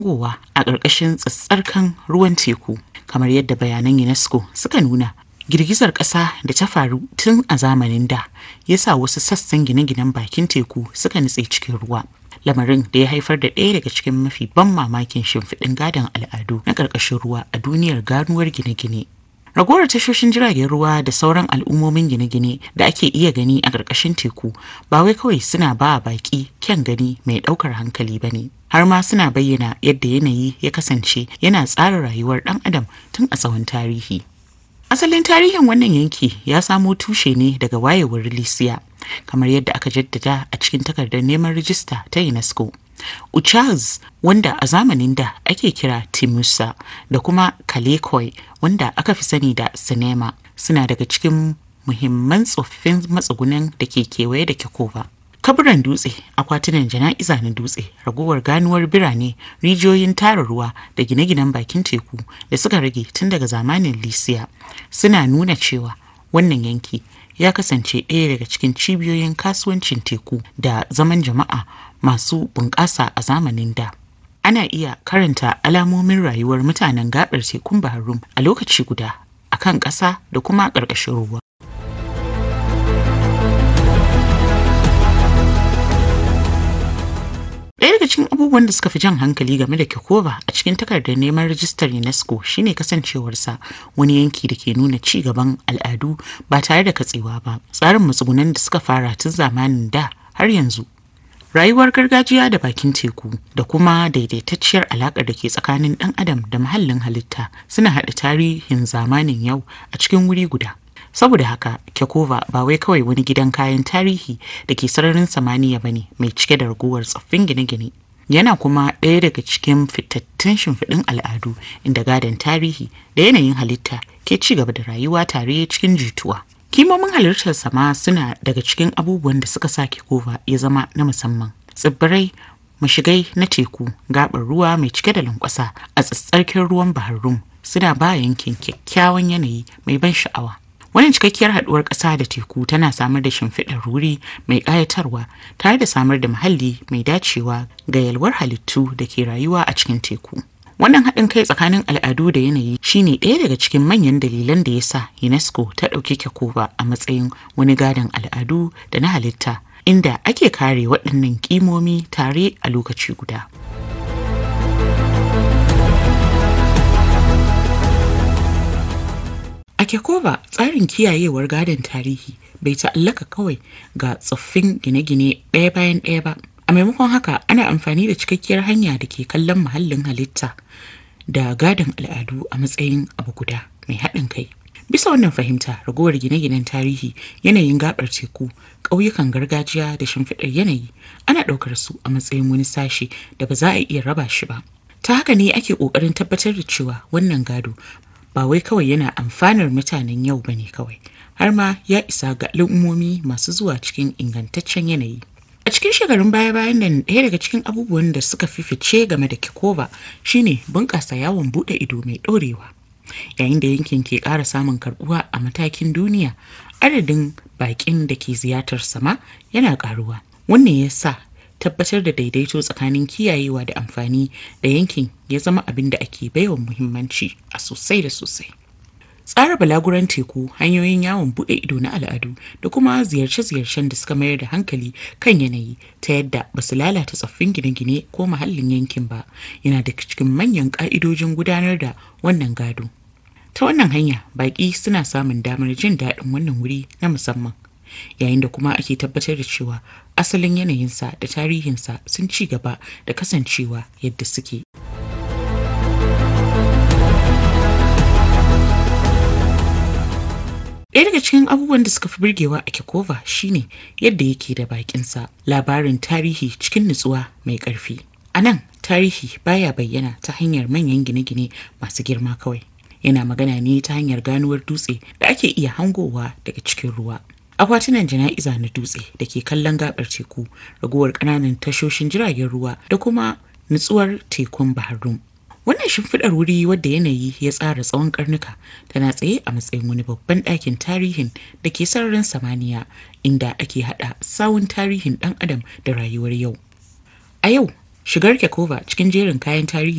gowa a ƙarƙashin tsatsarkan ruwan teku kamar yadda bayanan UNESCO suka nuna girgizar ƙasa da ta faru tun a zamanin da ya sa wasu sassan gine-ginen bakin teku suka nutse cikin ruwa lamarin da ya haifar da ɗaya daga cikin mafi ban mamakin shimfiɗin gadon al'adu na ƙarƙashin ruwa a duniyar ganuwar gine-gine ragowar tashoshin jiragen ruwa da sauran al'ummomin gine-gine da ake iya gani a ƙarƙashin teku ba wai kawai suna ba baƙi kyan gani mai ɗaukar hankali ba ne har ma suna bayyana yadda yanayi ya kasance yana tsara rayuwar ɗan adam tun a tsawon tarihi asalin tarihin wannan yanki ya samo tushe ne daga wayewar lisiya kamar yadda aka jaddada a cikin takardar neman rijista ta unesco Uchaz wanda a zamanin da ake kira Timusa da kuma Kalekoi wanda aka fi sani da Sinema suna daga cikin muhimman tsoffin matsugunan da ke kewaye da Kekova. Kaburan dutse, akwatunan jana'iza na dutse, ragowar ganuwar birane, rijiyoyin tara ruwa da gine-ginen bakin teku da suka rage tun daga zamanin Lisiya suna nuna cewa wannan yanki ya kasance ɗaya daga cikin cibiyoyin kasuwancin teku da zaman jama'a masu bunƙasa a zamanin da. Ana iya karanta alamomin rayuwar mutanen gaɓar tekun Bahrum a lokaci guda a kan ƙasa da kuma ƙarƙashin ruwa. Ɗaya daga cikin abubuwan da suka fi jan hankali game da Kekova a cikin takardar neman rajistar UNESCO shine kasancewarsa wani yanki da ke nuna ci gaban al'adu ba tare da katsewa ba. Tsarin matsugunan da suka fara tun zamanin da har yanzu. Rayuwar gargajiya da bakin teku da kuma daidaitacciyar alaƙar da ke tsakanin ɗan adam da muhallin halitta suna haɗa tarihin zamanin yau a cikin wuri guda. saboda haka kekova ba wai kawai wani gidan kayan tarihi da ke sararin samaniya ba ne mai cike da raguwar tsoffin gine-gine yana kuma ɗaya daga cikin fitattun shimfiɗin al'adu inda gadon tarihi da yanayin halitta ke ci gaba da rayuwa tare cikin jituwa kimomin halittar sama suna daga cikin abubuwan da suka sa kekova ya zama na musamman tsibbirai mashigai na teku gaɓar ruwa mai cike da lankwasa a tsatsarkin ruwan baharum suna ba yankin kyakkyawan yanayi mai ban sha'awa Wannan cikakkiyar haɗuwar ƙasa da teku tana samar da shimfiɗar wuri mai ƙayatarwa tare da samar da muhalli mai dacewa ga yalwar halittu da ke rayuwa a cikin teku. Wannan haɗin kai tsakanin al'adu da yanayi shine ɗaya daga cikin manyan dalilan da ya sa UNESCO ta ɗauki Kekova a matsayin wani gadon al'adu da na halitta inda ake kare waɗannan ƙimomi tare a lokaci guda. A Kekova tsarin kiyayewar gadon tarihi bai ta'allaka kawai ga tsoffin gine-gine ɗaya bayan ɗaya ba. A maimakon haka ana amfani da cikakkiyar hanya da ke kallon muhallin halitta da gadon al'adu a matsayin abu guda mai haɗin kai. Bisa wannan fahimta ragowar gine-ginen tarihi yanayin gabar teku ƙauyukan gargajiya da shimfiɗar yanayi ana ɗaukar su a matsayin wani sashe da ba za a iya raba shi ba. Ta haka ne ake ƙoƙarin tabbatar da cewa wannan gado ba wai kawai yana amfanar mutanen yau ba ne kawai har ma ya isa ga al'ummomi masu zuwa cikin ingantaccen yanayi a cikin shekarun baya-bayan nan ɗaya daga cikin abubuwan da suka fi fice game da kikova shine bunƙasa yawon buɗe ido mai ɗorewa yayin da yankin ke ƙara samun karɓuwa a matakin duniya adadin baƙin da ke ziyartar sama yana ƙaruwa wannan ya sa tabbatar da daidaito tsakanin kiyayewa da amfani da yankin ya zama abin da ake baiwa muhimmanci a sosai da sosai. Tsara balaguran teku hanyoyin yawon buɗe ido na al'adu da kuma ziyarce-ziyarcen da suka mayar da hankali kan yanayi ta yadda ba su lalata tsoffin gine-gine ko muhallin yankin ba yana da cikin manyan ƙa'idojin gudanar da wannan gado. Ta wannan hanya baƙi suna samun damar jin daɗin wannan wuri na musamman. yayin da kuma ake tabbatar da cewa asalin yanayinsa da tarihinsa sun ci gaba da kasancewa yadda suke. Ɗaya daga cikin abubuwan da suka fi burgewa a Kekova shine yadda yake da bakinsa labarin tarihi cikin nutsuwa mai ƙarfi. A nan tarihi baya bayyana ta hanyar manyan gine-gine masu girma kawai. Yana magana ne ta hanyar ganuwar dutse da ake iya hangowa daga cikin ruwa. akwatunan jana'iza na dutse da ke kallon gabar teku raguwar ƙananan tashoshin jiragen ruwa da kuma nutsuwar tekun baharum wannan shimfiɗar wuri wadda yanayi ya tsara tsawon karnuka tana tsaye a matsayin wani babban ɗakin tarihin da ke sararin samaniya inda ake haɗa sawun tarihin ɗan adam da rayuwar yau a yau shigar kekova cikin jerin kayan tarihi